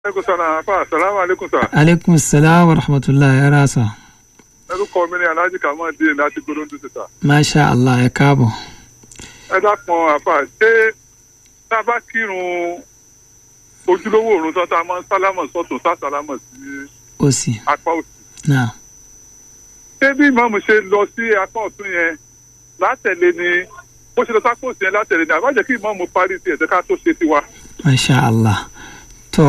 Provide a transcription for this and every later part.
aleykum salaam afa salaam aleykum sa. aleykum salaam wa rahmatulah ẹ ra sa. orúkọ mi ni alhaji kamal díẹ̀ láti gbólóńdó síta. masha allah ẹ káàbọ̀. ẹ dákun afa ṣé tá a bá kírun ojúlówó òrùn tán tá a máa ń sálámọ̀ sọ́tún sá sálámọ̀ sí ó sì apá òsì. náà ṣé bí ìmáàmù ṣe lọ sí apá ọ̀tún yẹn látẹ̀lé ni bó ṣe lọ sápò òsì yẹn látẹ̀lé ni àbájẹ́ kí ìmáàmù parí tiẹ̀ tẹ́ ká tó ṣe tiwa. masha allah tó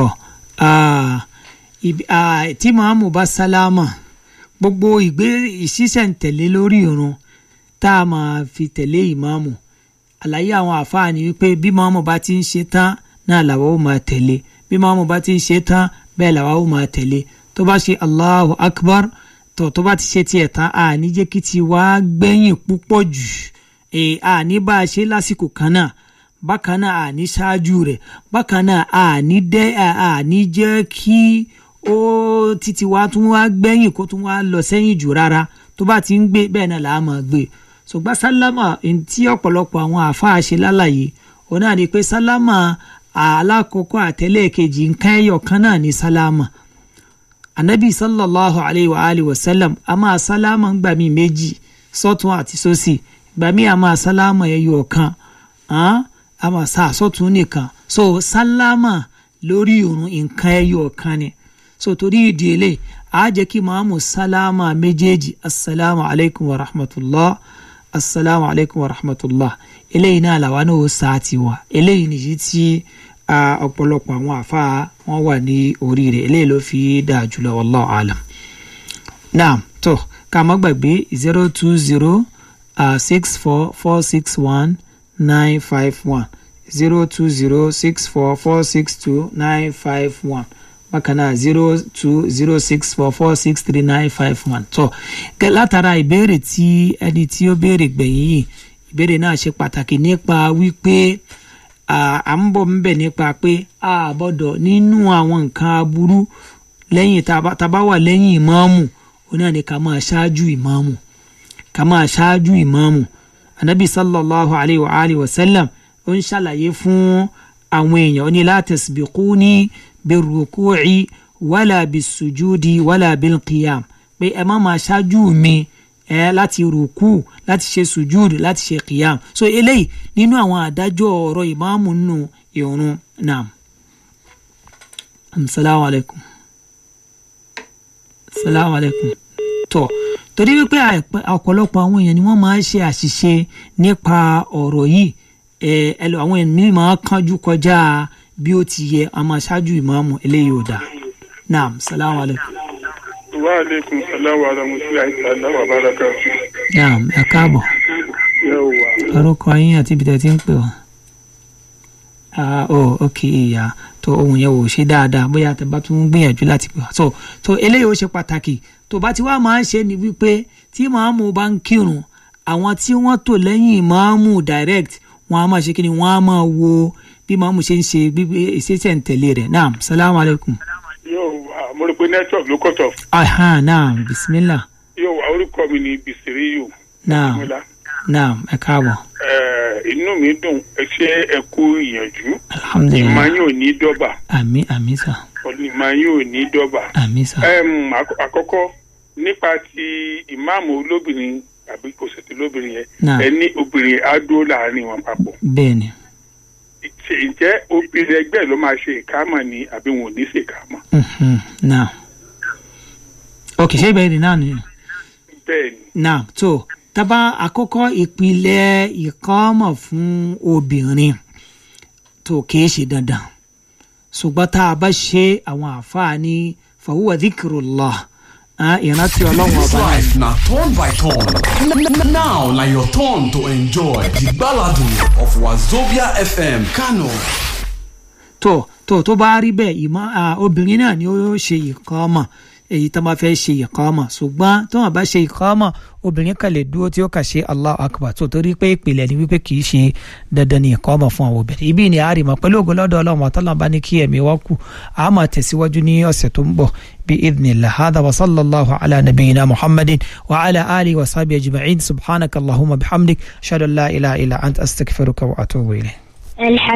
ah, ibi- ah, tí màámu bá sálámà gbogbo ìgbé ìṣísẹ̀ntẹ̀lé lórí irun tá a máa fi tẹ̀lé ìmáàmù àlàyé àwọn àfáà ni wípé bí màámu bá ti ń ṣe tán náà làwa ó máa tẹ̀lé bí màámu bá ti ń ṣe tán bẹ́ẹ̀ làwa ó máa tẹ̀lé tó bá ṣe allahu akbar tó tó bá ti ṣe tiẹ̀ tán àní jẹ́ kí ti wá gbẹ̀yìn púpọ̀ jù ẹ̀ àní bá a ṣe lásìkò kan náà bákan náà àní ṣáájú rẹ̀ bákan náà àní dẹ́ àní jẹ́ kí ó títí wá tún wá gbẹ̀yìn kó tún wá lọ sẹ́yìn jù rárá tó bá ti ń gbé bẹ́ẹ̀ náà làá máa gbé ṣùgbọ́n sálámà ohun tí ọ̀pọ̀lọpọ̀ àwọn àáfàá ṣe lálàyé òun náà ni pé sálámà alákọ̀ọ́kọ́ àtẹ́lẹ̀kejì nǹkan ẹyọ kan náà ní sálámà anabi sallallahu alayhi wa alihi wa sallam a máa sálámà ń gbà mí méjì sọ́tún àti sósì gbà mí a máa sálámà ẹyọ kan hàn a máa sá àsọtún nìkan so sálámà lórí irun nǹkan ẹyọ kan ni so torí ìdí eléyìí a jẹ́ kí màámu sálámà méjèèjì asalaamu alaykum wa rahmatulah asalaamu alaykum wa rahmatulah eléyìí náà làwa náà ó sá tiwa eléyìí nìyí tí ah, ọ̀pọ̀lọpọ̀ àwọn àfáà wọn wà ní orí rẹ̀ eléyìí ló fi dáa jùlọ wallahu alam naam tó ká má gbàgbé zero two zero six four four six one nine five one zero two zero six four four six two nine five one bákan náà zero two zero six four four six three nine five one tó gẹ́ látara ìbéèrè tí ẹni tí ó béèrè gbẹ̀yìn yìí ìbéèrè náà ṣe pàtàkì nípa wípé à à ń bọ̀ ńbẹ̀ nípa pé a gbọ́dọ̀ nínú àwọn nǹkan aburú lẹ́yìn tá a bá- tá a bá wà lẹ́yìn ìmáàmù ó náà ni ká máa ṣáájú ìmáàmù ká máa ṣáájú ìmáàmù anabi sallallahu alayhi wa alihi wa sallam ó ń ṣàlàyé fún àwọn èèyàn ó ní la tasbiquni birruku'i wala bisujudi wala bilqiyam pé ẹ má máa ṣáájú mi ẹ láti rùkú láti ṣe sùjúdù láti ṣe qiyam so eléyìí nínú àwọn àdájọ́ ọ̀rọ̀ ìmáàmù nínú ìrun naam asalaamu alaykum asalaamu alaykum tó torí wípé àìpẹ́- ọ̀pọ̀lọpọ̀ àwọn èèyàn ni wọ́n máa ń ṣe àṣìṣe nípa ọ̀rọ̀ yìí ẹ ẹ lọ àwọn èèyàn máa kánjú kọjá bí ó ti yẹ àmọ́ ṣáájú ìmáàmù eléyìí ò dáa naam salaamu alaykum wa aleykum salaam wa rahmatulahi ta'ala wa barakatu. naam ẹ káàbọ̀ yawwa. orúkọ yín àti ibi tẹ̀ tí ń pè wá. ah oh ok ìyá tó ohun yẹn ò ṣe dáadáa bóyá tẹ bá tún gbìyànjú láti pè wá. so so eléyìí ó ṣe pàtàkì tó bá ti wá máa ń ṣe ni wípé tí màámu bá ń kírun àwọn tí wọ́n tò lẹ́yìn màámu direct wọ́n á máa ṣe kí ni wọ́n á máa wo bí màámu ṣe ń ṣe gbígbé ìṣẹ́ṣẹ́ ń tẹ̀lé rẹ̀ naam salaam aleykum. yóò wá mo rò pé network ló cut off. aha naam bisimilah yóò wá orúkọ mi ní bisiriyu. naam Mọ́lá. naam ẹ káàbọ̀ Ẹ, inú mi dùn ẹ ṣe ẹ kú ìyànjú ìmọ̀ alhamdulilah yín ò ní dọ́bà àmì àmì sà ìmọ̀ yín ò ní dọ́bà. àmì sà. Ẹm, àkọ́- àkọ́kọ́ nípa ti ìmáàmù olóbìnrin àbí kò sì ti lóbìnrin yẹn Náà. ẹ ní obìnrin á dúró láàrin wọn papọ̀. bẹ́ẹ̀ni. Ṣé- ǹjẹ́ obìnrin ẹgbẹ́ ló máa ṣe ìkámọ̀ ni àbí wọn ò ní ṣe ìkámọ̀? Mhm, now ok ṣé ìbéèrè náà nìyẹn bẹ́ẹ̀ ni now tó tábà àkọ́kọ́ ìpìlẹ̀ ìkọ́mọ̀ fún obìnrin tó kìí ṣe dandan ṣùgbọ́n tá a bá ṣe àwọn àǹfààní fàwùwà dhikrullah ah, ìrántí ọlọ́run This ọba náà life na turn by turn. N- n- Now na your turn to enjoy the baladu of Wazobia FM Kano. tó tó tó bá rí bẹ́ẹ̀ ìmọ̀ ah, obìnrin náà ni ó ṣe ìkọ́mọ̀ èyí tó bá fẹ́ ṣe ìkọ́mọ̀ ṣùgbọ́n tó wọn bá ṣe ìkọ́mọ̀ obìnrin kan lè dúró tí ó kà ṣe Allahu Akbar tó torí pé ìpìlẹ̀ ni wípé kì í ṣe dandan ní ìkọ́mọ̀ fún àwọn obìnrin ibi ni àárìmọ̀ pẹ̀lú ògo lọ́dọ̀ ọlọ́run àtọ́lọ́run bá ní kí ẹ̀mí wá kù a máa tẹ̀síwájú ní ọ̀sẹ̀ tó ń bọ̀ bí idhnillah hadha wa sallallahu ala nabiyyina muhammadin wa ala alihi wa sahbihi ajma'in subhanaka allahumma bihamdik ashhadu an la ilaha illa anta astaghfiruka wa atubu ilayk